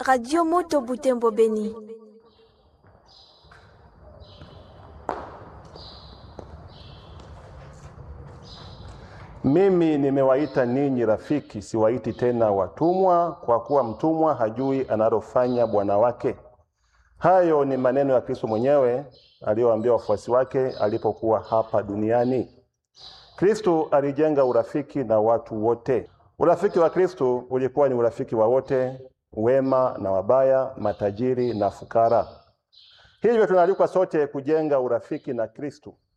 Radio Moto Butembo Beni. Mimi nimewaita ninyi rafiki, siwaiti tena watumwa, kwa kuwa mtumwa hajui analofanya bwana wake. Hayo ni maneno ya Kristo mwenyewe aliyowaambia wafuasi wake alipokuwa hapa duniani. Kristo alijenga urafiki na watu wote. Urafiki wa Kristo ulikuwa ni urafiki wa wote, wema na wabaya, matajiri na fukara. Hivyo tunaalikwa sote kujenga urafiki na Kristo